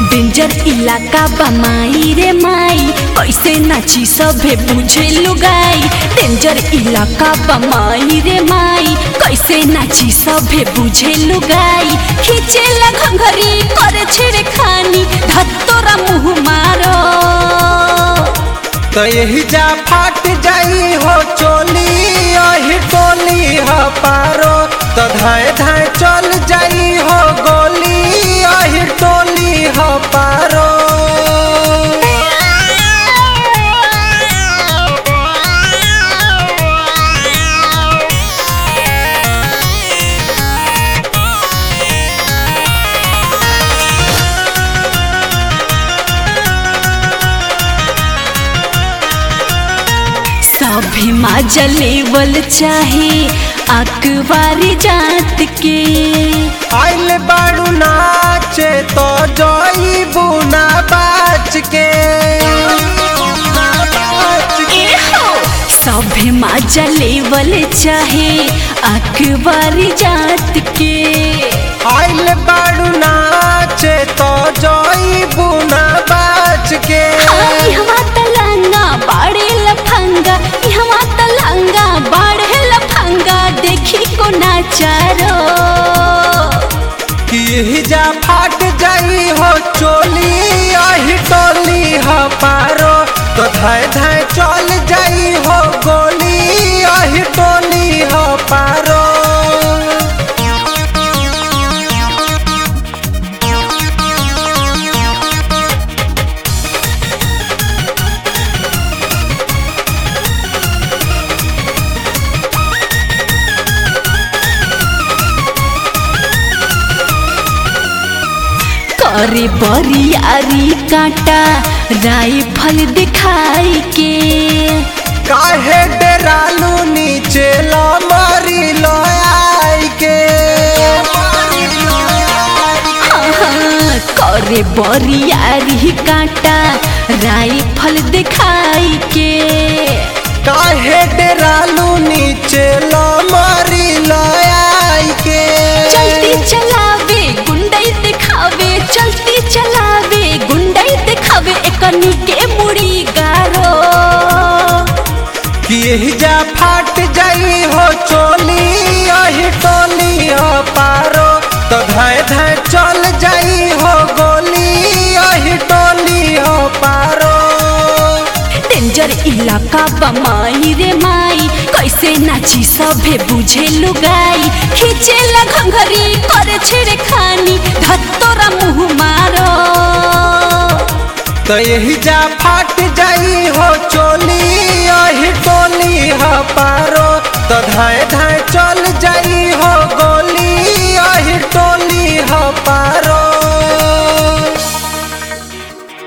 danger इलाका बमाई रे माई कैसे नाची सभे बुझे लुगाई डेंजर इलाका बमाई रे माई कैसे नाची सभे बुझे लुगाई खींचे घंघरी करे छेड़े खानी धत्तोरा मुँह मारो तो यही जा फाट जाई हो चोली यही टोली हो पारो तो धाए धाए चल जाई हो गोली यही टोली हो पारो सभी माजा लेवल चाहे अखबारी जात के आइल बाड़ू नाचे तो जोई बुना बाच के सभे माजा लेवल चाहे अखबारी जात के आइल बाड़ू नाचे तो जोई बुना बाच के यहाँ तलंगा बाड़े लफंगा यहाँ तलंगा बाड़े लफंगा देखी को नाचारो कि जा फाट जाई हो चोली आही टोली हो पारो तो धाय धाय चल जाई हो गोली आही टोली हो पारो करे बरियारी काटा राइफल दिखाई के काहे डरालू नीचे लो मारी लो आई के हाँ, करे बरियारी काटा राइफल दिखाई के काहे डरालू नीचे लो मारी लो आई के चलती चलावे गुंडई दिखावे चलती चलावे गुंडई दिखावे एकनी के मुड़ी गारो कि यही जा फाट जाई हो चोली यही टोली हो पारो तो धाय धाय चल जाई हो गोली यही टोली हो पारो डेंजर इलाका बमाई रे माई कैसे नाची सभे बुझे लुगाई खींचे घंघरी करे छेड़े खानी धत्तोरा मुँह मारो तो यही जा फाट जाई हो चोली यही टोली हो पारो तो धाय धाय चल जाई हो गो